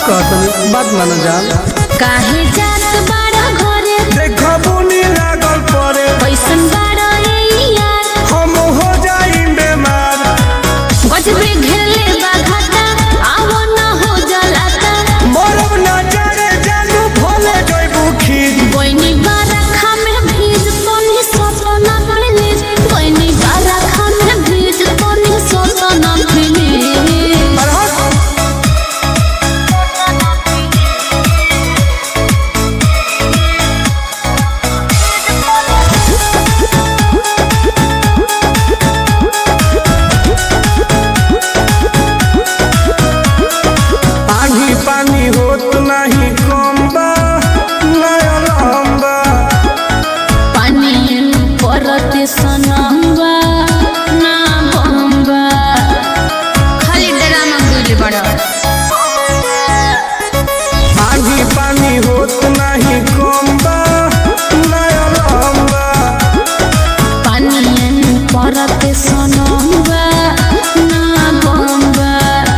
कहतनी बात माना जान काहे जात बाड़ा घरे देखो बुनी लागल परे कैसन बाड़ा ए यार हम हो जाई बेमार गजबे घेरले बा घाटा आवो न हो जलाता मरब ना जाने जानू भले जइबू खीर कोइनी बारा खामे भीज तोनी सपना प्लीज कोइनी बारा खामे भीज तोनी सपना प्लीज पानी पानी होत नहीं कम बा नया लंबा पानी परते सनम्बा ना बम्बा खाली ड्रामा बुझ बड़ा पानी पानी होत नहीं कम बा नया लंबा पानी परते सनम्बा ना बम्बा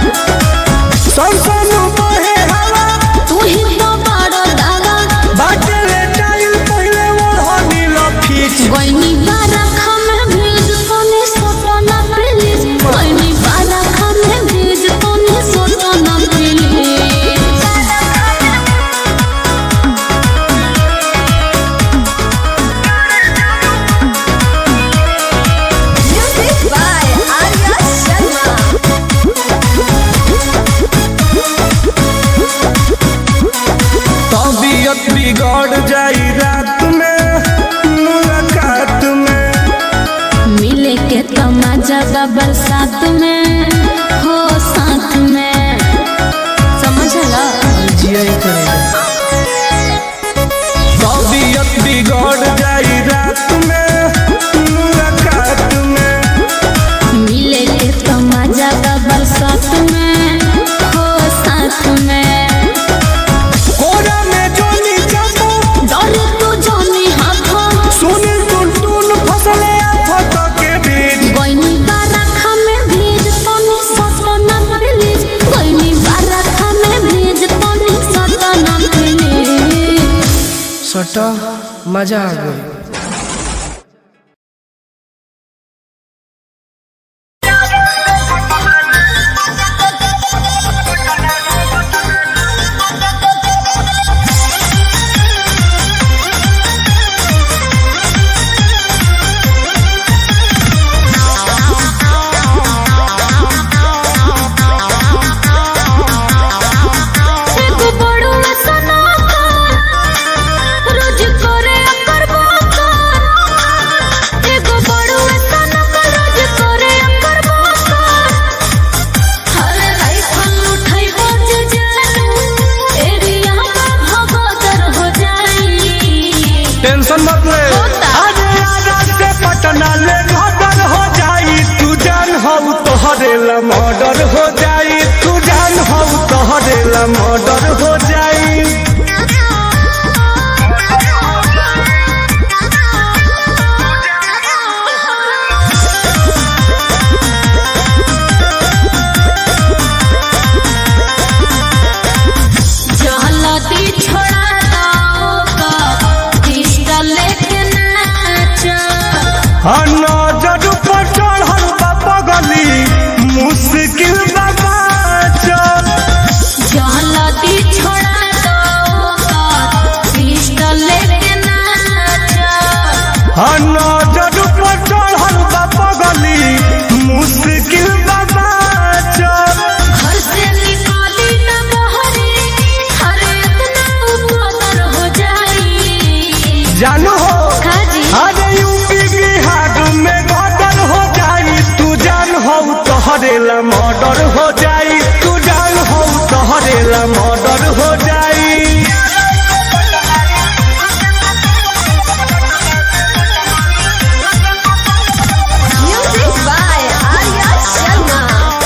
सन बहे हवा तू ही तो बड़ा दादा बाटे ले टाइल पहले ओढ़नी लफीच कोइनी बारा खामे भीज तोनी सपना प्लीज कोइनी बारा खामे भीज तोनी सपना please Music by Arya Sharma. तबीयत बिगड़ जाई रात में मुलाकात में मिले के तो मजा बा बरसात में हो साथ में समझला तबीयत बिगड़ जाई रात में मुलाकात में मिले के तो मजा बा बरसात में हो साथ में कोरा में जोनी जमो डरे तू जानी हाथों सुनी टुन टुन फसले आफत के बीच कोइनी बारा खामे भीज तोनी सतना प्लीज कोइनी बारा खामे भीज तोनी सतना प्लीज सटा मजा आ गई एगो बड़ो सना का रोज करे अकर बाका एगो बड़ो सना का रोज करे अकर बाका हर राइफल उठाई बज जानू एरिया का भगदर हो जाई टेंशन मत ले होता। अरे आजा से पटना ले मर्डर हो जाई तू जान हो तोहरे ला मर्डर हो जाई तू जान हो तोहरे ला मर्डर हो जाई जहलती छोड़ा दो का पिस्टल लेके नाचा हाँ नजर पर चढ़ल बा पगली मुश्किल बा बाचल जहलती छोड़ा दो का पिस्टल लेके नाचा हाँ नजर पर चढ़ल बा पगली मुश्किल बा बाचल घर से निकाली न बहरी हर इतना उपदर हो जाई जानू हो खाजी अरे यूपी बिहार में मर्डर हो जाई तू जान हो तोहरे ला मर्डर हो जाई तू जान हो तोहरे ला मर्डर हो जाई म्यूजिक बाय आर्या शर्मा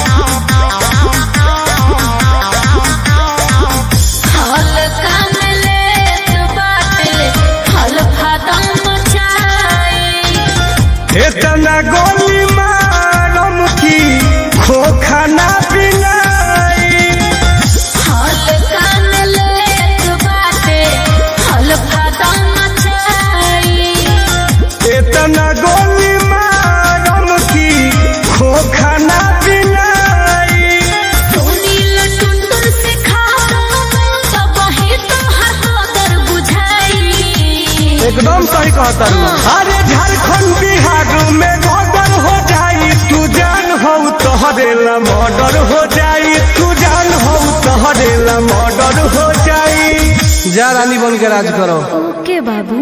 हल काम ले बाटे हल फादा मचाई इतना गोली मारम की खोखा ना पिलाई हाल का सही कहता अरे झारखंड बिहार में मर्डर हो जाई तू जान हो तोहरेला मर्डर हो जाई तू जान हो तोहरेला मर्डर हो जाई जा रानी बन के राज करो ओके बाबू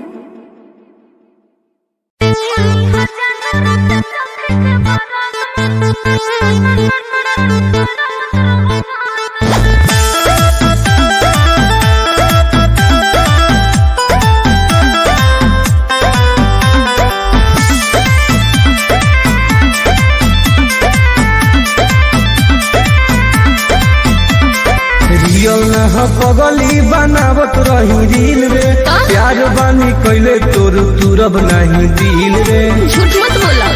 रियल न हो पगली बनावत रही रील रे प्यार बानी कैले तोर तुरब नहीं दिल रे झूठ मत बोला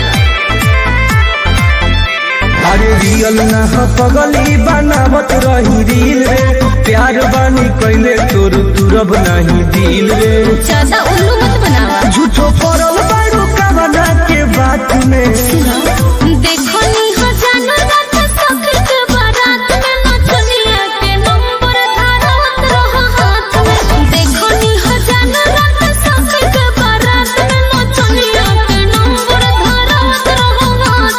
अरे रियल न हो पगली बनावत रही रील रे प्यार बानी कैले तोर तुरब नहीं दिल रे ज्यादा उल्लू मत बनावा झूठो पड़ल बारू कवना के बात में देखो नी हो जानो रात सखी के बारात में नचनिया के नंबर धारत रहो हाथ में देखो नी हो जानो रात सखी के बारात में नचनिया के नंबर धारत रहो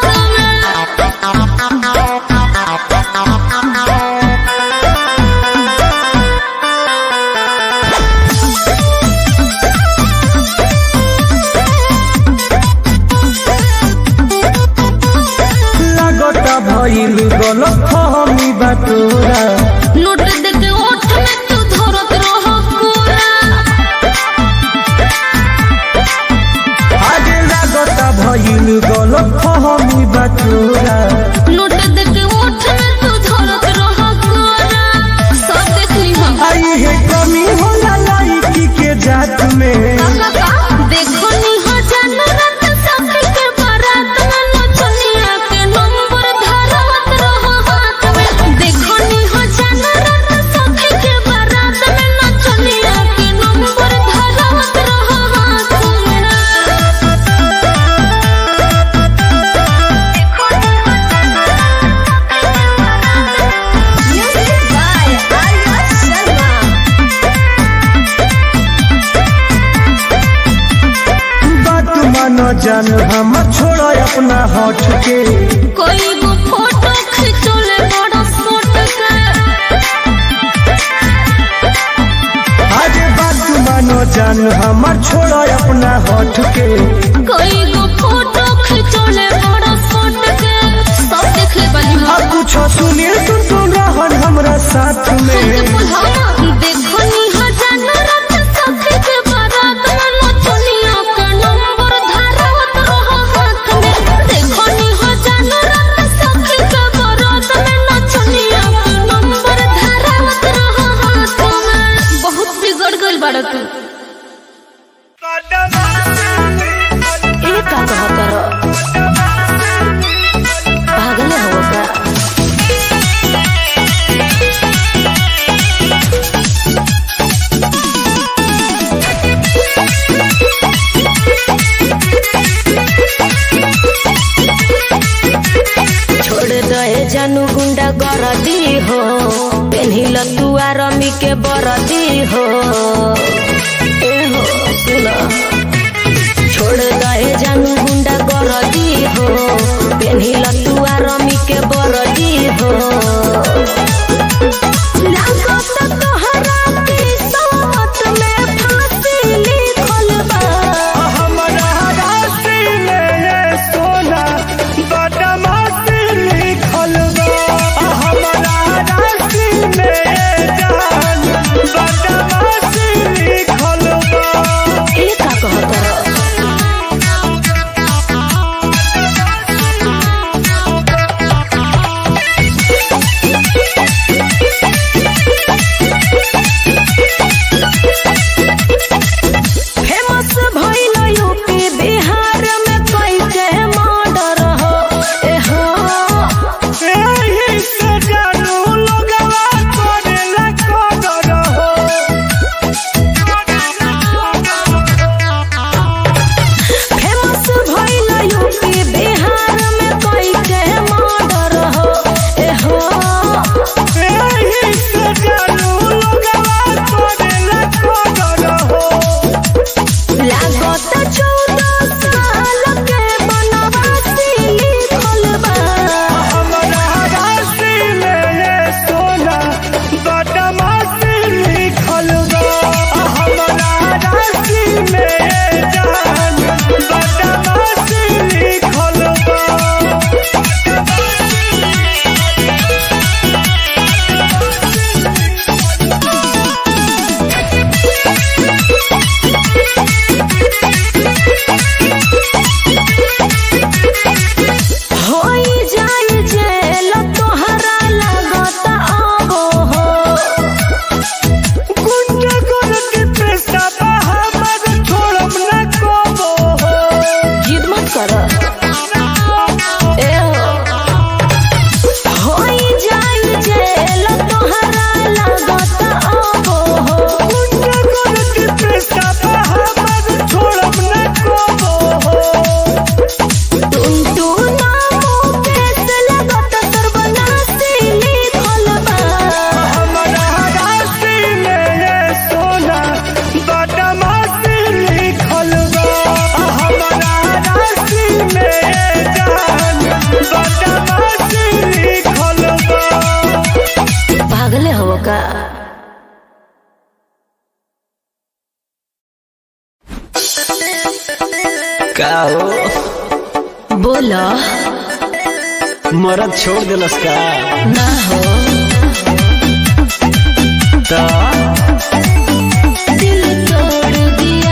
हाथ में लगता भइल गलत फहमी बातोरा नोट दे के ओठ में तू धरत रहो कोरा आगे लगता भइल गलत फहमी बातोरा नोट दे के ओठ में तू धरत रहो कोरा सब देख ली हम आई है कमी होला लड़की के जात में देखो नी हो जानो रात सखी के बारात में नचनिया के नंबर धारत रहो हाथ में देखो नी हो जानो रात सखी के बारात में नचनिया के नंबर धारत रहो हाथ में Music by Arya Sharma. बात मानो जान हम छोड़ो अपना होठ के कोई वो फोटो खिंचोले बड़ा फोट के आज बात मानो जान हम छोड़ो अपना होठ के कोई वो फोटो खिंचोले बड़ा फोट के सब देख ले बनी अब कुछ सुनिए सुन सुन रहन हमरा साथ में देखो नी हजानो रात सखी के बारात में नचनिया के नंबर धारत रहो हाथ में देखो नी हजानो रात सखी के बारात में नचनिया के नंबर धारत रहो हाथ में बहुत बिगड़ गइल बाड़ा तू ए का कहत रहो पागल हो का छोड़ दे जानू गुंडा गरदी हो पेन्हिल तू आरमी के बरदी हो ए हो सुना छोड़ दे जानू गुंडा गरदी हो पेन्हिल तू आरमी के बरदी हो लागत तोहरा किस्मत में फांसी लिखल बा हमरा राशि में ये सोना बदमाशी लिखल बा हमरा राशि में ये जान बदमाशी का हो बोला मरद छोड़ दिलस का ना हो त दिल तोड़ दिया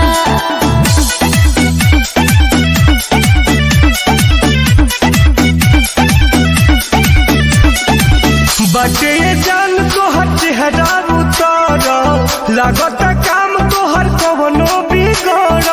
बटे जान तोहर चेहरा उतर लागत काम तोहर कवनो बिगड़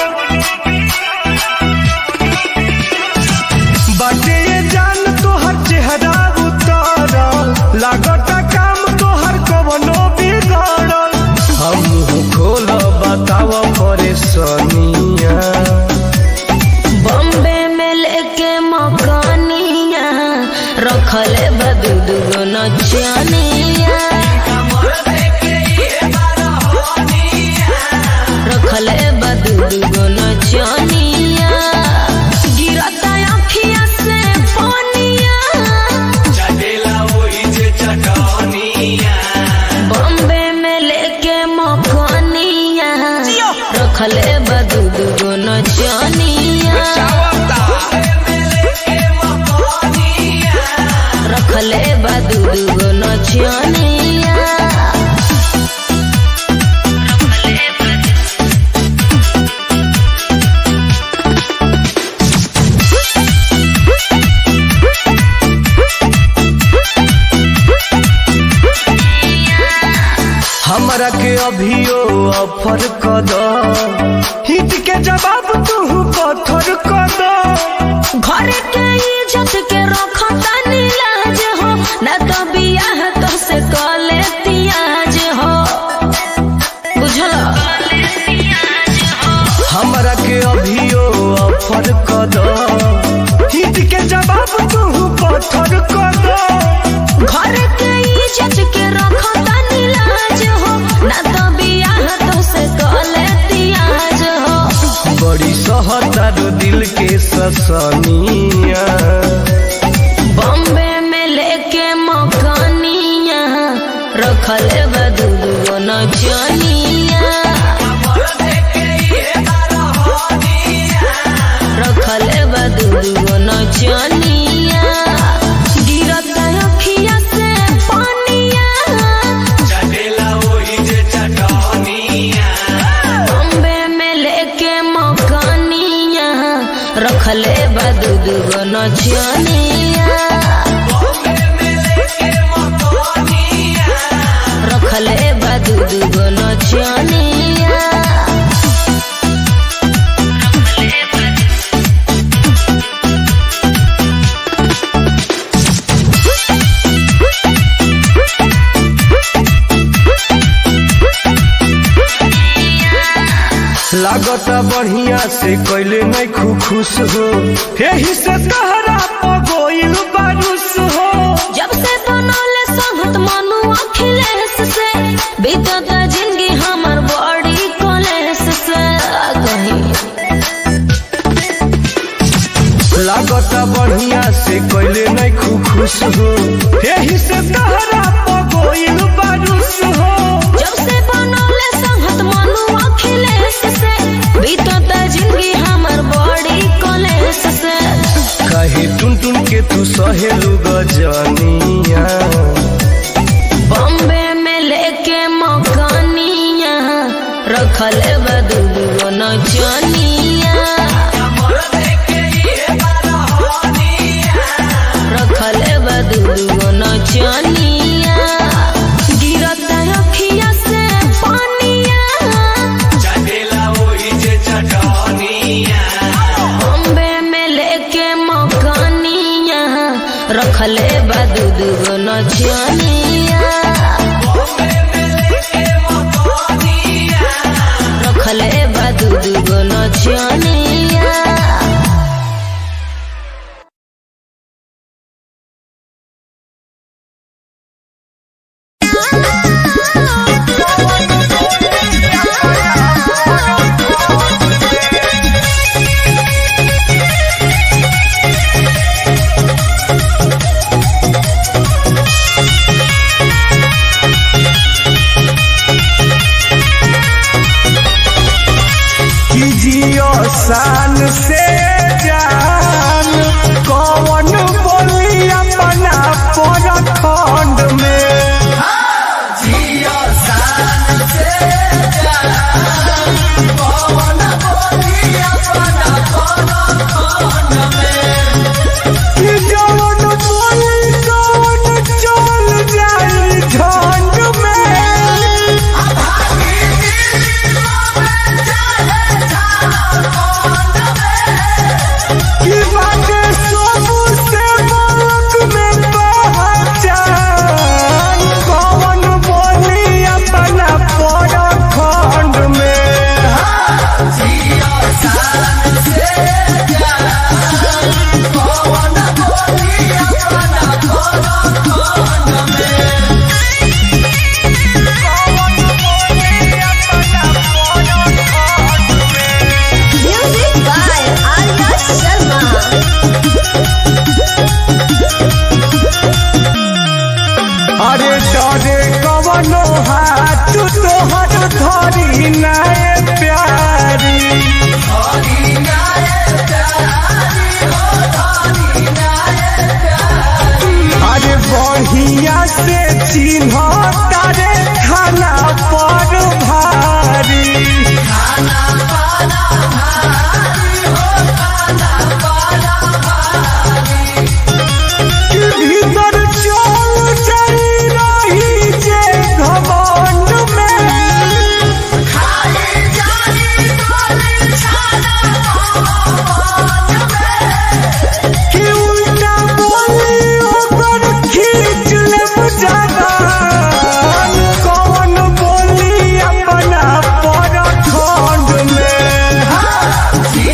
बटे जान तोहर चेहरा उतर लागत काम तोहर कवनो बिगड़ हम खोल बताव परेशानिया बॉम्बे में लेके मकानिया रखले बदू दुगो नचनिया रखले बदू दुगो नचनिया गिरता अखिया से पानिया बॉम्बे में लेके मकानिया रखले बदू दुगो नचनिया रखले बदू दुगो नचनिया हमरा के अभियो ऑफर क द हिट के जवाब तू पत्थर क द घर के इज्जत के रखता नीलाज हो न तो बियाह तो से कले तियाज हो बुझल हमरा के अभियो ऑफर क द हिट के जवाब तू पत्थर क द घर के इज्जत के रखता नीलाज हो न तो बियाह तो से कले तियाज हो बड़ी सहतारो दिल के ससनिया बॉम्बे में लेके मकानिया रखले बदू नचनिया रखले बदू नचनिया गिरता अखिया से पानिया बॉम्बे में लेके मकानिया रखले बदू दुगो नचनिया रखले बदू दुगो नचनिया लागत बढ़िया से कैले नहीं खु खुश हो यही से तहरा पगोइल बारूस हो जब से बनौले संगत मनु अखिलेश से बीतत जिंदगी हमर बड़ी कलेश से कहीं लागत बढ़िया से कैले नहीं खु खुश हो यही से तहरा पगोइल बारूस हो जब से बनौले संगत मनु अखिलेश से बीतत जिंदगी हमर बड़ी कलेश से कहे टुन टुन के तू सहेलू गजनिया बॉम्बे में लेके मकानिया रखले बदू नचनिया रखले बदू नचनिया गिरता अखिया से पानिया बॉम्बे में लेके मकानिया रखले बदू दुगो नचनिया रखले बदू दुगो नचनिया कि जियो शान से जान कौन बोली अपना पर खंड में कि जौन बोली कौन चल जाई झंड में कि बाटे सबू से मौत में पहचान कौन बोली अपना पर खंड में Music by Arya Sharma. अरे डरे कवनो हाथ तोहर धरी नाय प्यारी अरे बढ़िया से चिन्ह तारे खाना पर भारी कि भीतर चल जाई रही जे घमंड में कि उल्टा बोली ओकर खींच लेब जबान कौन बोली अपना पर खंड में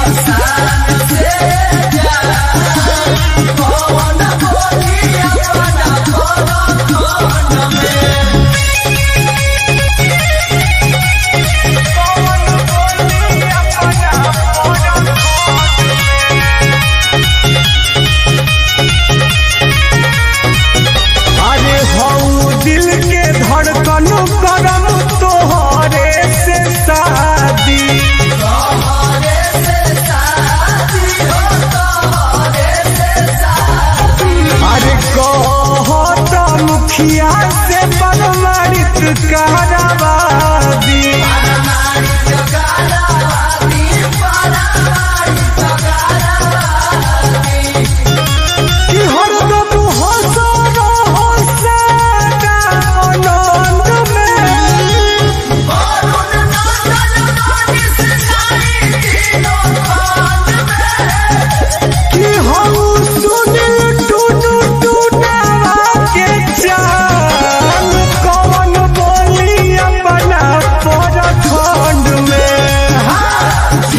अरे हऊ दिल के धड़कन करम तोहरे से शादी अरे कहत मुखिया से परमाणित कराबादी कि हरदम हंस रहो सदा आनंद में कि हम सुनिल टुनु टुनावा के चाल कौन बोली अपना पर खंड में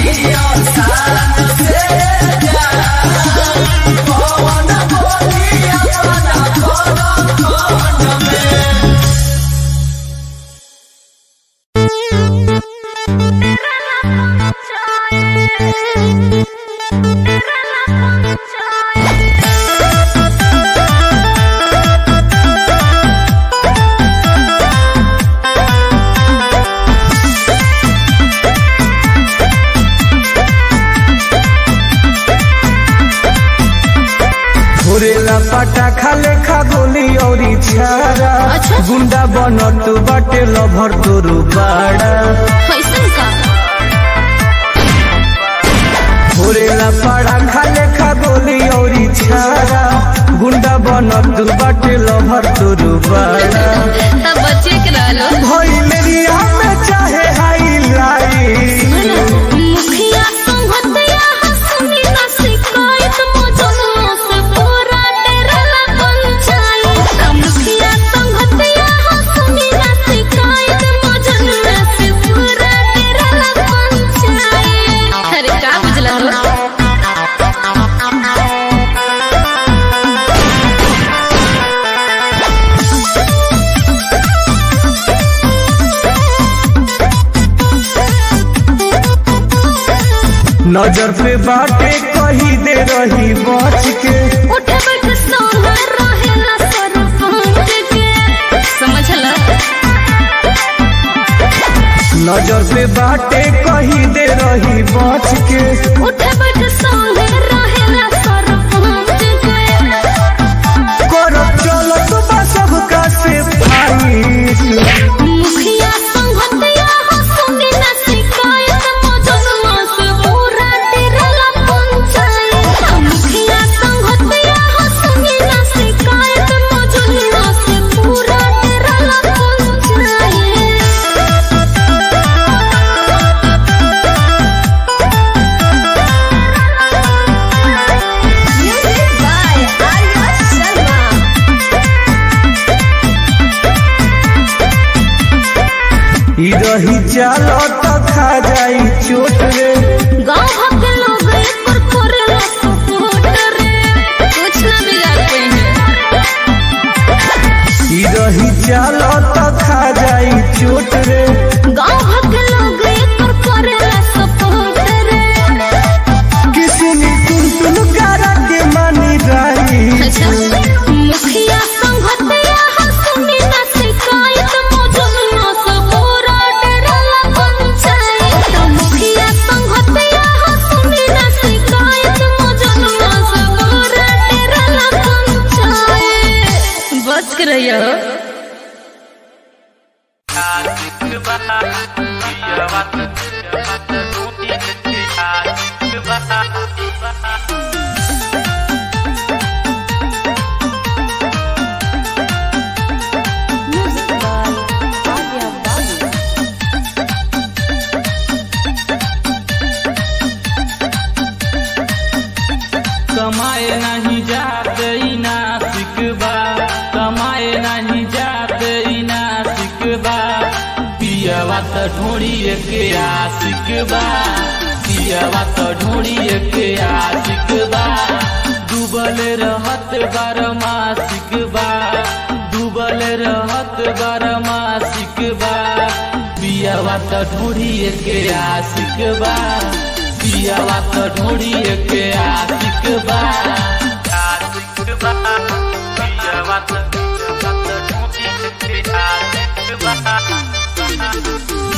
घुरेला पटाखा लेखा गोली औरी छारा अच्छा। गुंडा बनत बाटे लभर तोरू बाड़ा कैसन का घुरेला पटाखा लेखा गोली औरी छारा गुंडा बनत बाटे लभर तोरू बाड़ा तब बच्चे के रहलो भइलेरिया में चाहे हाईलाइट मुखिया संगतिया हंसनी ना शिकायत मौजूदों से पूरा डेरला पंचायत मुखिया संगतिया हंसनी ना शिकायत मौजूदों से पूरा डेरला पंचायत अरे का बुझला तो नजर पे बाटे कही दे रही बच के उठे बैठ सोना रहेला सरपंच के समझला नजर पे बाटे कही दे रही Music by Alia Balu. कमाए नहीं जाते ई नासिक बा कमाए नहीं जाते ई नासिक बा पियवा त ढोड़िए के आशिक बा पियवा त ढोड़िए के आशिक बा डूबल रहत बारमासिक बा डूबल रहत बारमासिक बा पियवा त ढोड़िए के आशिक बा पियवा त ढोड़िए के आशिक बा आशिक बा पियवा त ढोड़िए के आशिक बा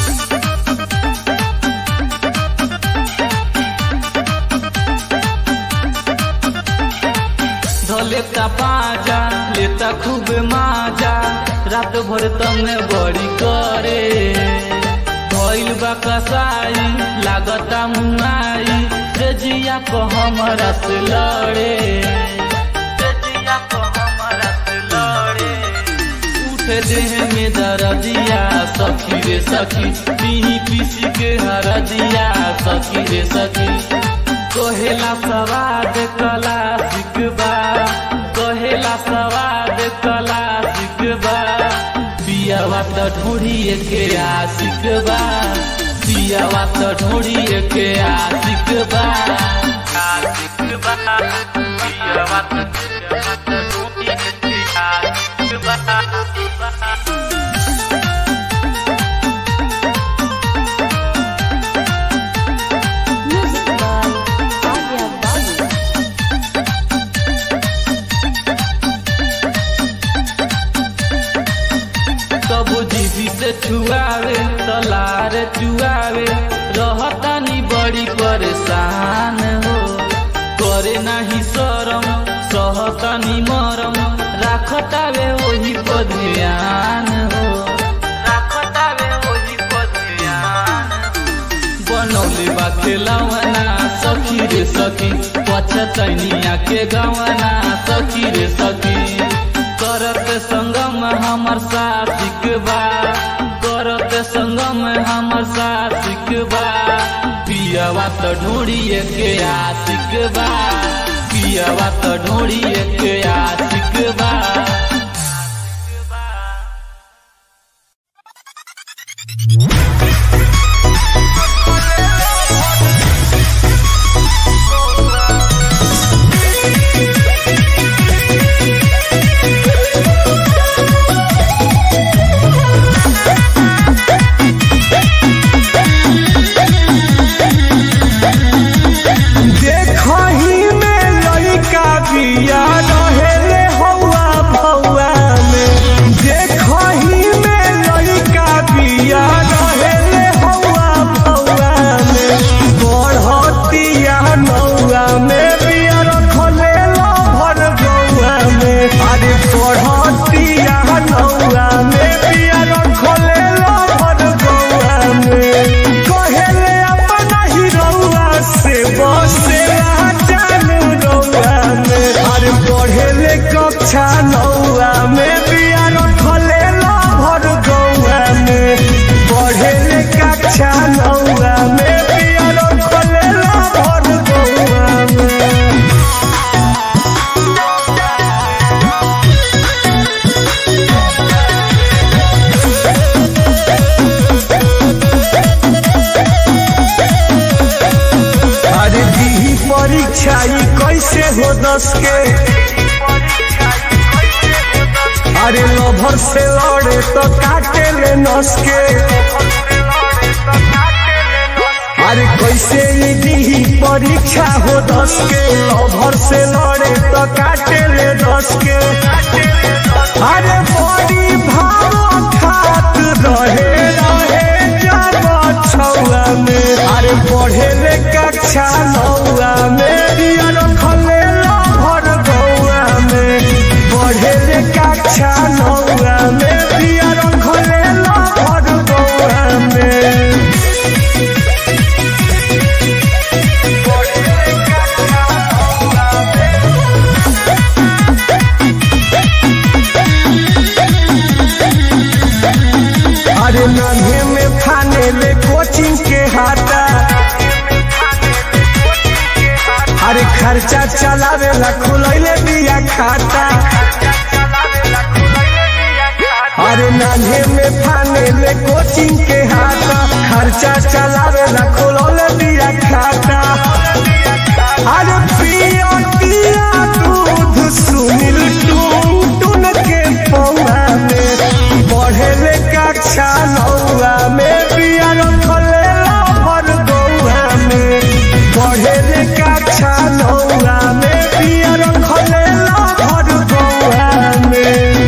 धलेता पाजा लेता खूब माजा रात भर तंग बड़ी करे भइल बा कसाई लागता मुआई से जिया को हमरा से लड़े से जिया को हमरा से लड़े उठे देह में दर्दिया सखी रे सखी पीही पीसी के हरदिया सखी रे सखी कहेला सवाद कला सिकबा कहेला सवाद कला सिकबा पियावा त ढोड़िए के आशिक बा पियावा त ढोड़िए के आशिक बा आशिक बा पियावा त ढोड़िए के आशिक बा Music by Alia Balu. कबू जीवी से छुआवे तलार चुआवे रहतानी बड़ी परेशान हो करे नाही शरम सहतानी मरम राखतावे वही पर ध्यान हो राखतावे वही पर ध्यान बनौले बा खेलवना सखी रे सखी पछतैनिया के गवना सखी रे सखी करत संगम हमर साथिक बा करत संगम हमर साथिक बा पियवा त ढोड़िए के आशिक बा पियवा त ढोड़िए के आशिक बा देखही में लइका बिया रहेले हौआ भौआ में देखही में लइका बिया रहेले हौआ भौआ में बढ़तिया नौआ में बिया रखले भर गौआ में अरे बढ़तिया नौआ में बिया रखले भर गौआ में कहेले अपना ही रौआ से बसे जानू रौआ में अरे पढ़ेले कक्षा नौआ में बिया रखले भर गौआ में पढ़ेले कक्षा नौआ में बिया रखले भर गौआ में अरे दी परीक्षा ई कैसे हो दस के अरे लभर से लड़े तो काटे ले नस के अरे कैसे ई दी परीक्षा हो दस के लभर से लड़े तो काटे ले दस के अरे बड़ी भाव खात रहे रहे जब छौआ में अरे पढ़े ले कक्षा नौआ में दिया रखले भर गौआ में पढ़े ले कक्षा नौआ में दिया रखले भर गौआ में खर्चा चलावेला खुलैले बिया खाता अरे नान्हे में फाने में कोचिंग के हाथा खर्चा चलावेला खुलौले बिया खाता अरे पिया पिया दूध सुनील टून टून के पौआ में बढ़े ले कक्षा नौआ में पिया रखले भर गौआ में बढ़े ले कक्षा नौआ में पिया रखले भर गौआ में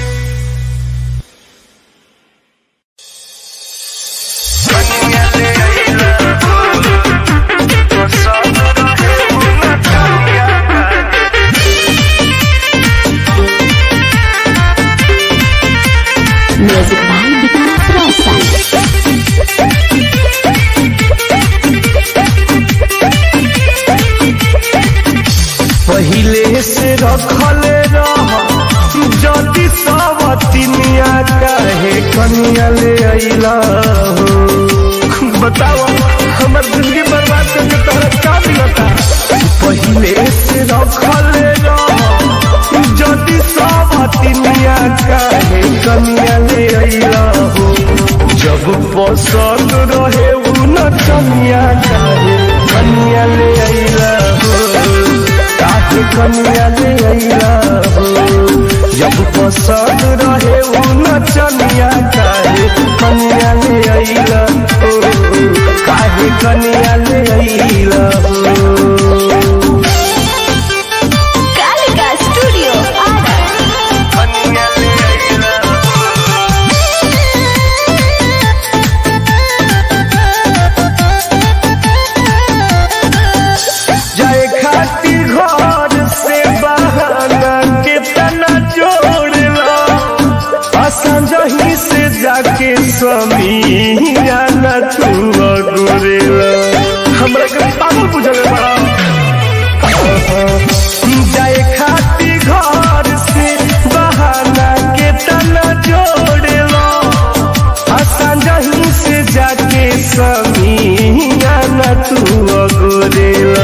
Music by Vikas Rostan. पहिले से रखले रह जदि सवतिनिया काहे कनिया ले अइला हो बताओ हमर जिंदगी बर्बाद करके तोहरा का मिलता पहिले से रखले रह जदि सवतिनिया काहे कनिया ले अइला हो जब पसंद रहे उ न कनिया काहे कनिया ले अइला हो काहे कनिया ले अइला हो जब पसंद रहे उ नचनिया काहे कनिया ले अइला हो काहे कनिया ले अइला हो Kalika Studio, Ara. कनिया ले अइला जाए खातिर घर से बहाना के तना जोड़ला असंजही से जाके स्वामी आना तू गोरेला हमरा के पागल बुझले बड़ा जाए खातिर घर से बहाना के तना जोड़ला असंजही से जाके स्वामी आना तू गोरेला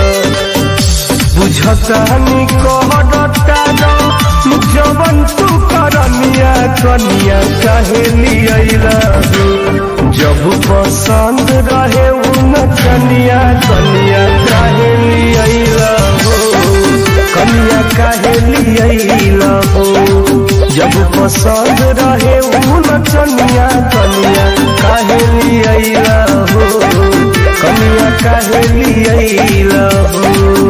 बुझतानी कहता जवन तू करनिया कनिया कहे लियला जब पसंद रहे उन कनिया कनिया कहे लियला हो कनिया कहे लियला हो जब पसंद रहे उन कनिया कनिया कहे लियला हो कनिया कहे लियला हो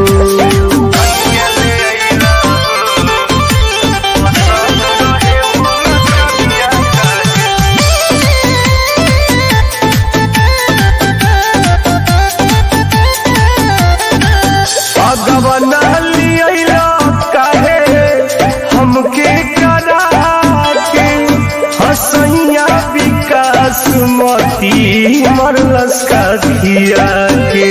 अगवना लियला काहे हमके करा के हसैया विकास मती मरलस का खिया के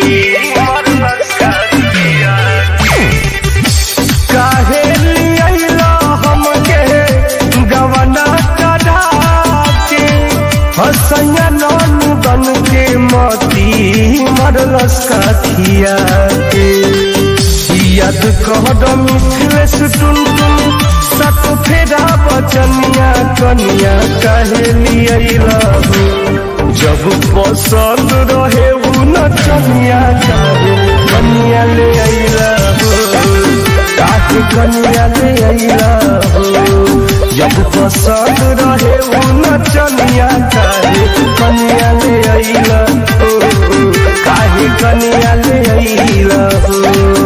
काहे लियला हमके गवना करा के हसैया नानू बन के मती मरलस का खिया के याद कहद मिथिलेश टुन टुन सत फेरा बचनिया कनिया कहे लियला हो जब पसंद रहे उ नचनिया काहे कनिया ले अइला हो काहे कनिया ले अइला हो जब पसंद रहे उ नचनिया काहे कनिया ले अइला हो काहे कनिया ले अइला हो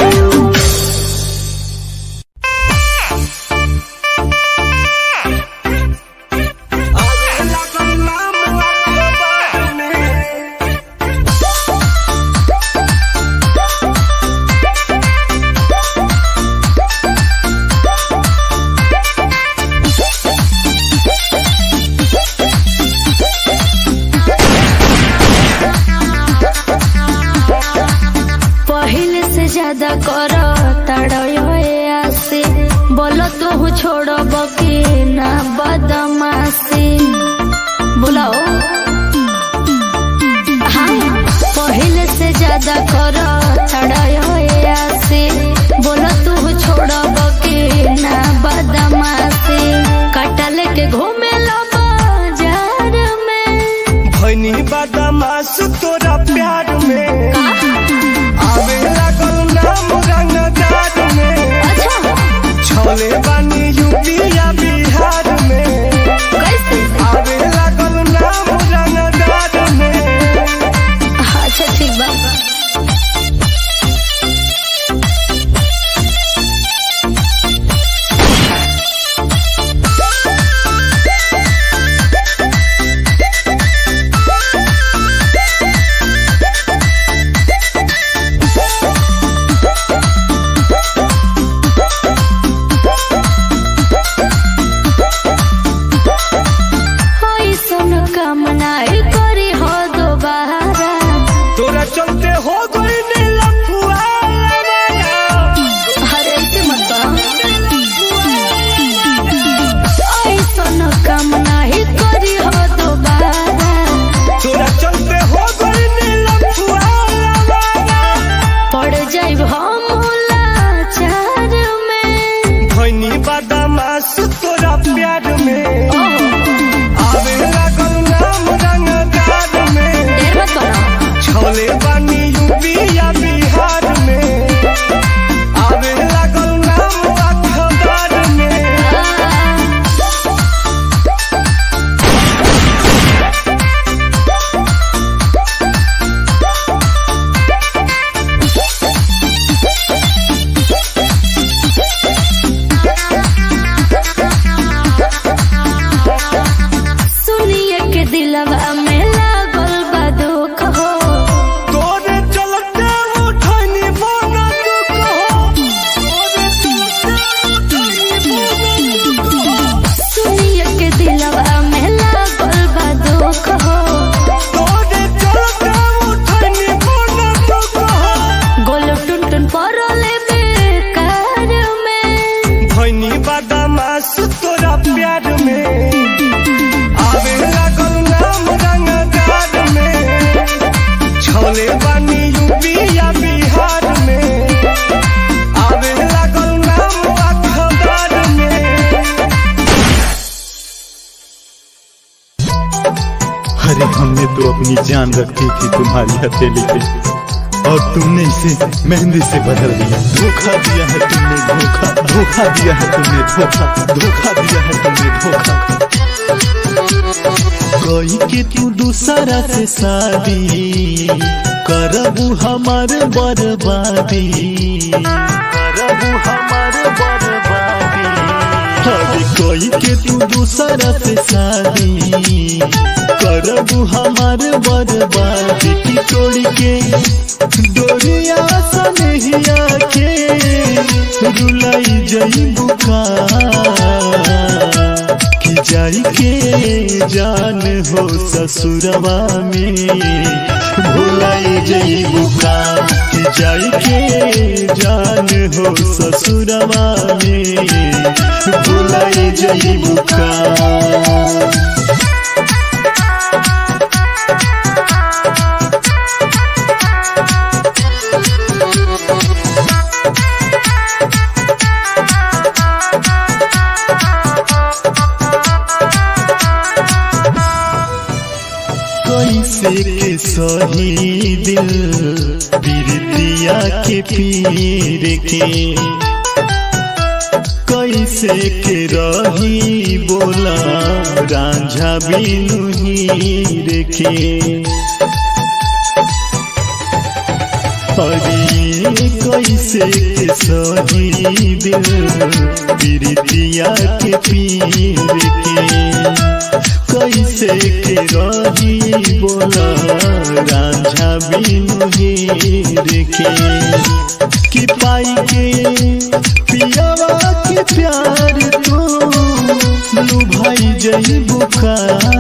पहले से ज्यादा कर तड़से बोलो तो छोड़ब के ना बदमाशी बुलाओ हाँ पहले से ज्यादा कर तड़से होई सुन कामनाई करी हो दोबारा तोरा चलते हो गई नीलफुआ हरे से मत होई सुन कामनाई करी हो दोबारा तोरा चलते हो गई नीलफुआ पड़ जाइब हम लाचार में धनी बदमाश तोरा प्यार में आवे लागल नाम रंगदार में देर मत करो छोले बानी यूपी या बिहार में आवे लागल नाम अखबार में सुनिए के दिलवा में लागल बा दुख हो तोरे चलते उठनी बोना दुख हो तोरे चलते उठनी बोना दुख हो सुनिए के दिलवा में लागल बा दुख हो तोरे चलते उठनी बोना दुख हो गोल टुन टुन परले बेकार में धनी बदमाश तोरा प्यार में आवे लागल नाम रंगदार में छोले बानी यूपी या बिहार में आवे लागल नाम अखबार में अरे हमने तो अपनी जान रखी थी तुम्हारी हथेली पे और तुमने इसे मेहंदी से बदल दिया धोखा दिया है तुमने धोखा धोखा दिया है तुमने धोखा धोखा दिया है तुमने धोखा कोई के तू दूसरा से शादी करबू हमार बर्बादी करबू हमार बर्बादी अरे कोई के तू दूसरा से शादी करबू हमार बर्बादी की तोड़ के डोरिया सनहिया के रुलाई जई बुका कि जाई के जान हो ससुरवा में भुलाई जई बुका कि जाई के जान हो ससुरवा में भुलाई जई बुका कैसे के सही दिल बिरतिया के पीर के कैसे के रही बोला रांझा बिनु हीर के अरे कैसे के सही दिल बिरतिया के पीर के कैसे के रही बोला रांझा बिनु हीर के कि पाई के पियावा के प्यार तो लुभाई जई बुका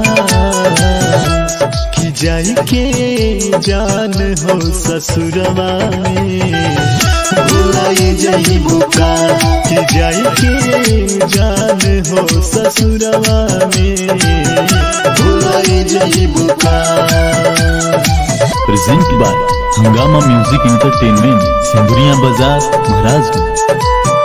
कि जाई के जान हो ससुरवा में भुलाई जई बुका कि जाई के जान हो ससुरवा में भुलाई जई बुका present by Hungama music entertainment Sindhuriya बाजार महाराजगंज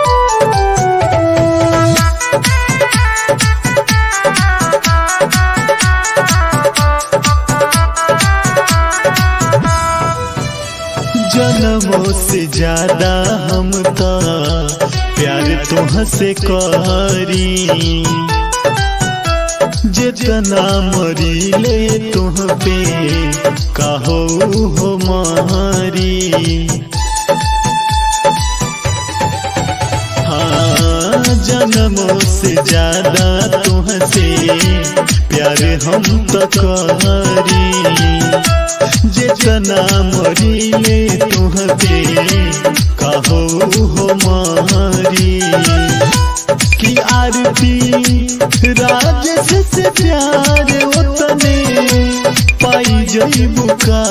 जन्मों से ज्यादा हम तो प्यार तुह से करी जितना मरीले तुह पे कहो हो मारी हाँ जन्मों से ज्यादा तुहसे प्यार हम तो करी जितना मरीले तुह पे कहो हो मारी कि आरती राजेश से प्यार उतने पाई जई बुका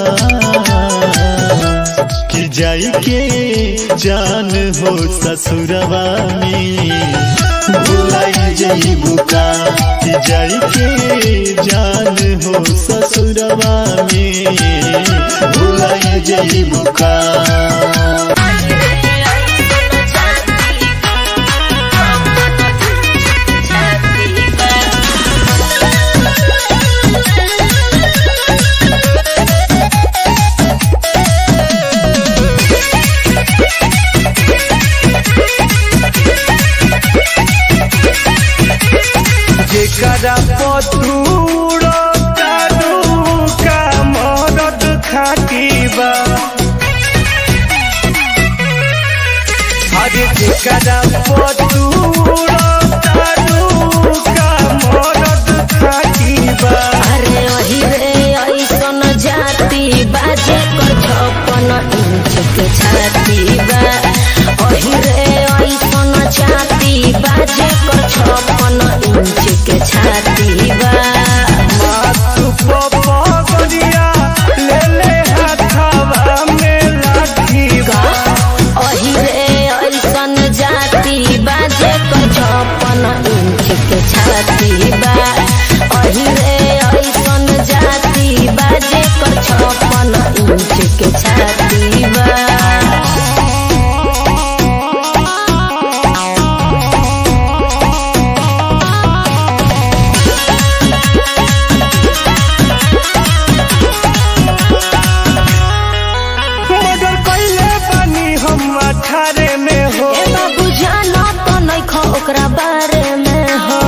कि जाई के जान हो ससुरवा में भुलाई जई बुका कि जाई के जान हो ससुरवा में भुलाई जई बुका जेकरा पतूर तारू का मरद खाटी बा अरे जेकरा पतूर तारू का मरद खाटी बा अरे अही रे ऐसन जाति बाजे कर छप्पन इंच के छाती बा अही रे ऐसन जाति बाजे कर छप्पन इंच के छाती बा माथु पपगरिया ले ले हाथवा में लाठी बा अही रे ऐसन जाति बाजे कर छप्पन इंच के छाती बा अही रे ऐसन जाति बाजे कर छप्पन इंच के छाती बा मगर कैले बानी हम अठारे में हो ए बाबू जानो तो नहीं खो ओकरा बारे में हो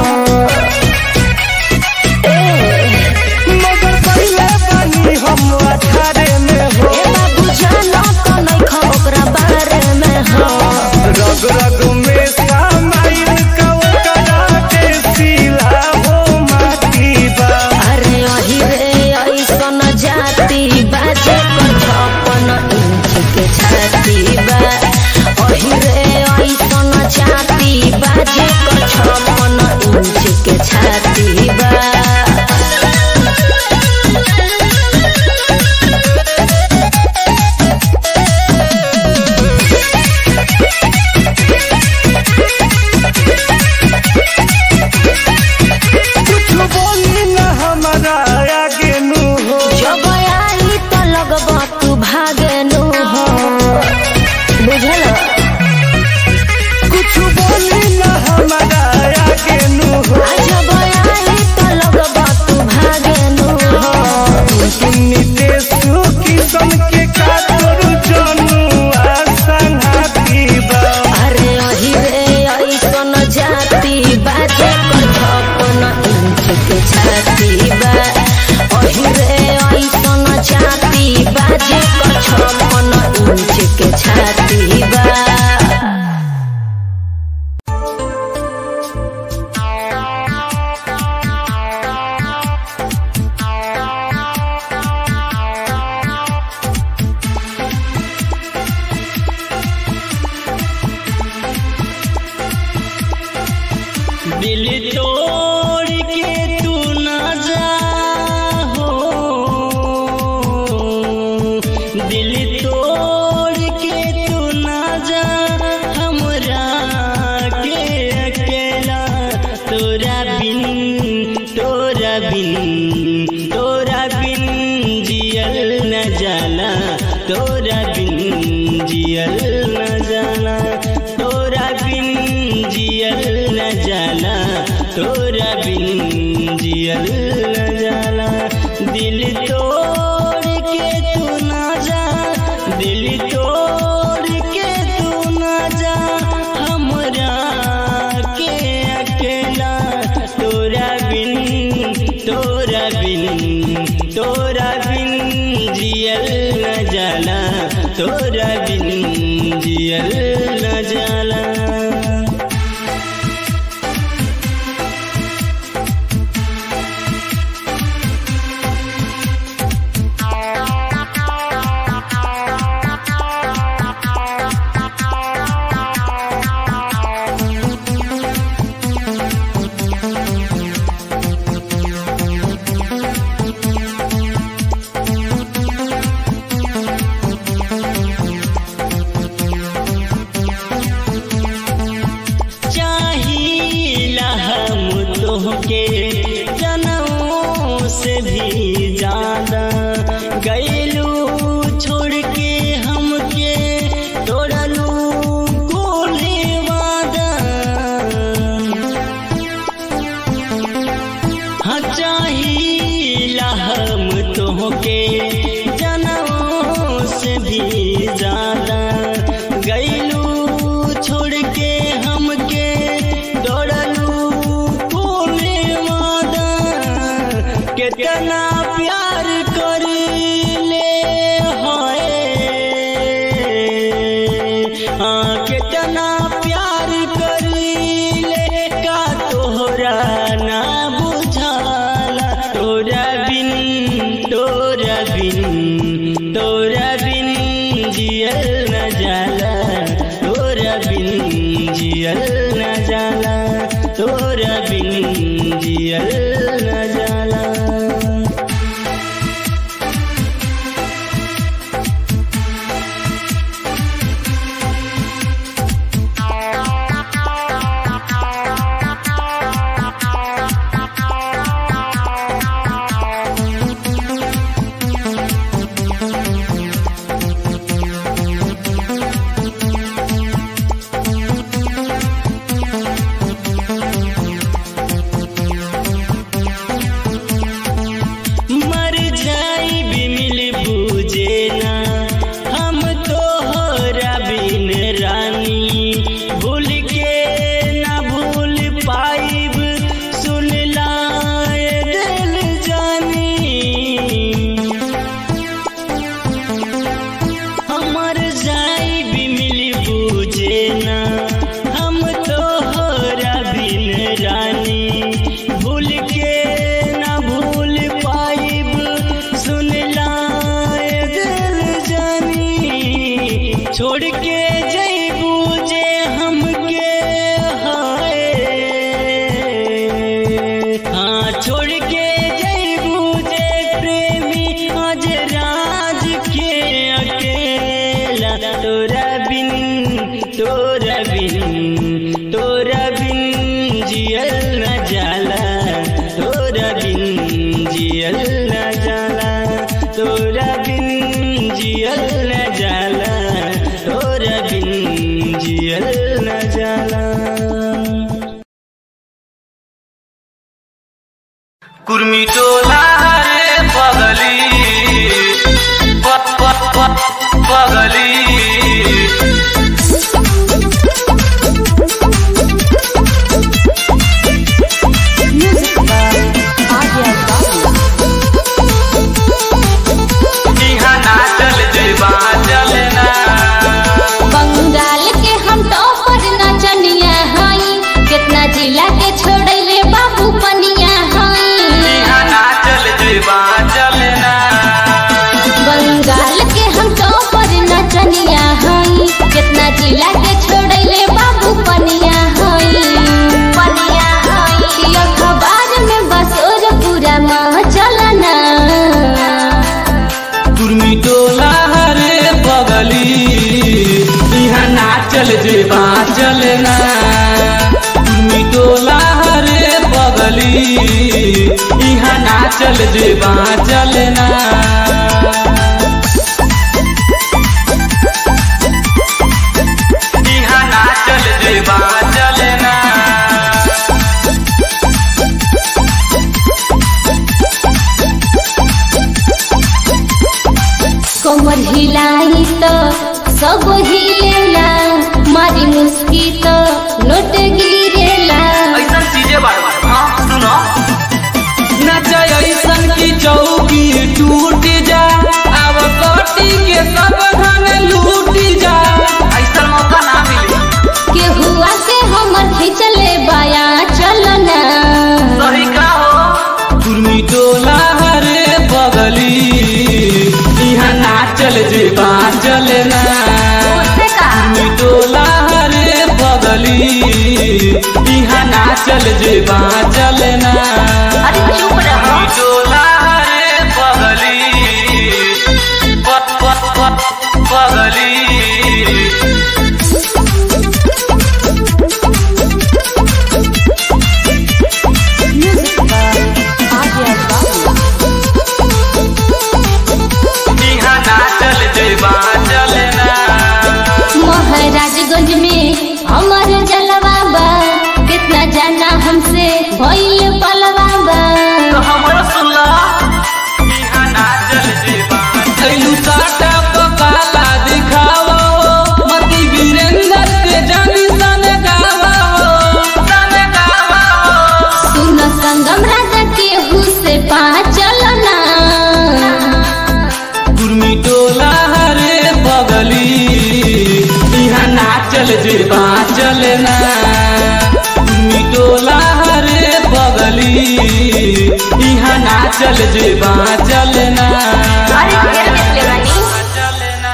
ए मगर कैले बानी हम अठारे में हो ए बाबू जानो तो नहीं खो ओकरा बारे में हो रग रग में सामाइल कवकरा के सिला हो माटी बा अरे अही रे ऐसन जाति बाजे कर छप्पन इंच के छाती बा अही रे ऐसन जाति बाजे कर छप्पन इंच के छाती बा कुछ बोली न हमारा आगे नु हो जब आई तो लगबा तू भागेनु हो बुझल कुछ बोली न हमारा आगे नु हो आ जब आई तो लगबा तू भागेनु हो सुनी देशु किस्म के कातोर जनू आसन हाथी बा अरे अही रे ऐसन जाति बाजे कर छप्पन इंच के छाती बा अही रे ऐसन जाति बाजे कर छप्पन इंच के छाती बा दिल तोड़ के तू ना जा हो दिल तोड़ के तू ना जा हमरा के अकेला तोरा बिन तोरा बिन तोरा बिन जियल न जाला तोरा बिन जियल न जाला तोरा बिन जियल न जाला तोरा बिन जियल न जाला दिल तोड़ के तू ना जा दिल तोड़ के तू ना जा हमरा के अकेला तोरा बिन तोरा बिन जियल न जाला चाहिला हम तोहके जनमों से भी ज्यादा गैलू छोड़ के हमके तोड़लू कोले वादा हाँ चाहिला हम तोहके जनमों से भी ज्यादा गैलू छोड़ के हमके दौड़लू कोने वादा कितना प्यार कर ले हाय हाँ कितना प्यार कर ले का तोहरा ना बुझाला तोरा बिन तोरा बिन तोरा बिन जियल न जाला तोरा बिन जियल न जाला तोरा बिन जियल न जाला मर जाई भी मिल बूझे ना हम तोहरा बिन रानी भूल के ना भूल पाइब सुन लाए दिल जानी हमर जाई भी मिली बूझे ना हम तोहरा बिन रानी भूल के ना भूल पाइब सुन लाए दिल जानी छोड़ के जईबू जे हमके हाय हाँ छोड़ के जईबू जे प्रेमी आज राज के अकेला तोरा बिन तोरा बिन तोरा बिन जियल न जाला तोरा बिन जियल न जाला तोरा बिन जियल न जाला तोरा बिन जियल न जाला कुर्मी टोला रे पगली प- प- प- पगली इहाँ नाचल जेबा चलना बंगाल के हम टॉपर नचनिया हई कितना जिला के छोड़ले बाबू पनिया हई इहाँ नाचल जेबा चलना बंगाल के हम टॉपर नचनिया हई कितना जिला के छोड़ले बाबू पनिया हई पनिया हई अखबार में बसोर पूरा माह चलना कुर्मी टोला रे पगली इहाँ नाचल जेबा चलना कुर्मी टोला रे पगली इहाँ नाचल जेबा चलना इहाँ नाचल जेबा चलना कमर हिलाई तो सब हिलेला मारी मुस्की तो नोट गिरेला ऐसन चीजें बार बार हाँ सुनो नच ऐसन की चौकी टूट जा अब कोटी के सब धन चल जे चल ना अरे चुप रहो डोला रे पगली प- प- प- पगली इहाँ ना चल जेबा चलना महाराजगंज में हमार जलवा बा कितना जाना हमसे भइल पलवा बा तो हमरो सुनला इहाँ ना चल जेबा थैलू साटा पकाला दिखावो मती वीरेंद्र के जानी सन गावो सन गावो सुन संगम राजा के हुसे पा चलना कुर्मी टोला हरे पगली इहाँ ना चल जेबा चलना कुर्मी टोला हरे पगली इहाँ ना चल जेबा चलना अरे ढेर देख ले बानी चलना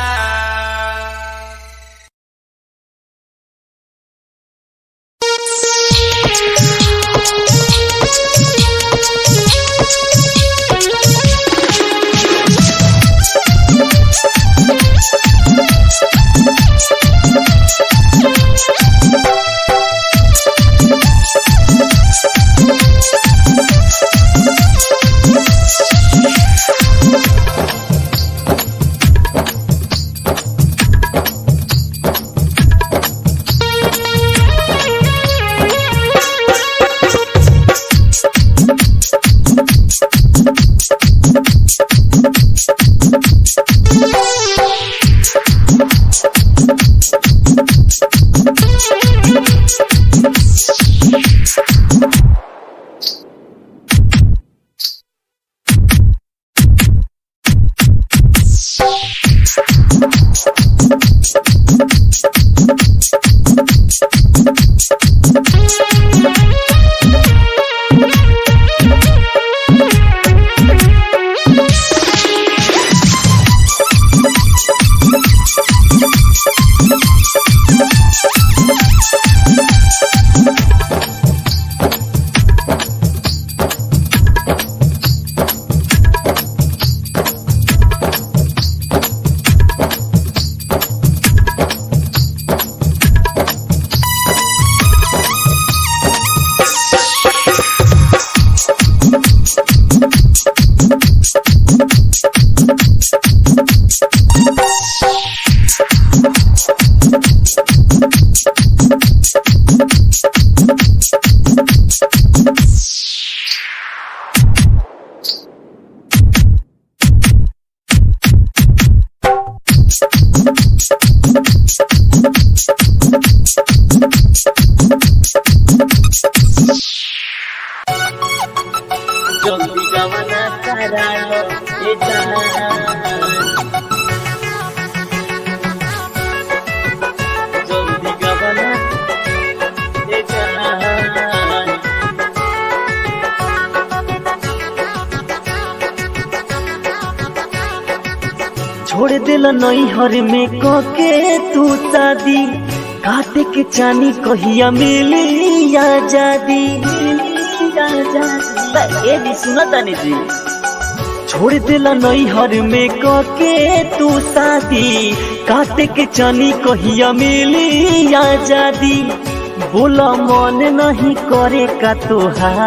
জলদি গমনা করালো এ জান জলদি গমনা এ জান छोड़ दिल नैहर में कके तू शादी काटे के चानी कहिया मिली आजादी ए भी सुना तानी जी छोड़ दिल नैहर में कके तू शादी काटे के चानी कहिया मिली आजादी बोला मन नहीं करे का तोहार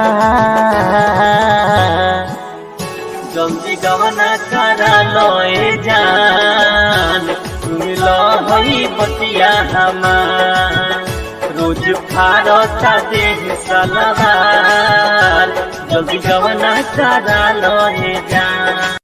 जल्दी गवना करा लोए जान तुम लो हई बतिया हमार रोज फारता देह सलवार जल्दी गवना करा लोए जान